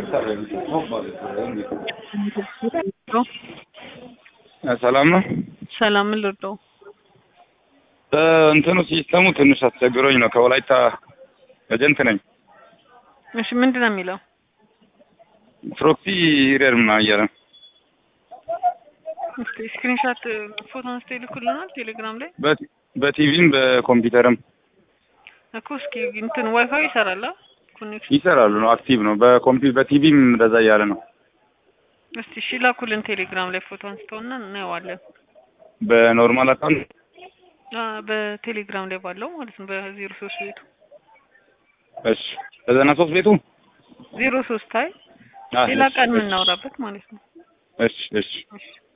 ሰላም ነው። ሰላም ምን ልርዳው? እንትኑ ሲስተሙ ትንሽ አስቸግሮኝ ነው። ከወላይታ ኤጀንት ነኝ። እሺ ምንድን ነው የሚለው? ፕሮክሲ ኢረር ምናምን እያለ ነው። እስኪ ስክሪንሻት ፎቶ አንስቶ ይልኩልናል ቴሌግራም ላይ በቲ- በቲቪም በኮምፒውተርም እኮ እስኪ እንትን ዋይፋይ ይሰራል አ? ኮኔክሽን ይሰራሉ ነው። አክቲቭ ነው። በኮምፒ በቲቪም እንደዛ እያለ ነው። እስቲ እሺ ላኩልን ቴሌግራም ላይ ፎቶ አንስተውና እናየዋለን። በኖርማል አካውንት አ በቴሌግራም ላይ ባለው ማለት ነው በዜሮ ሶስት ቤቱ እሺ፣ በዘጠና ሶስት ቤቱ ዜሮ ሶስት አይ አ፣ ሌላ እሺ፣ ቀን እሺ፣ የምናወራበት ማለት ነው። እሺ፣ እሺ። እሺ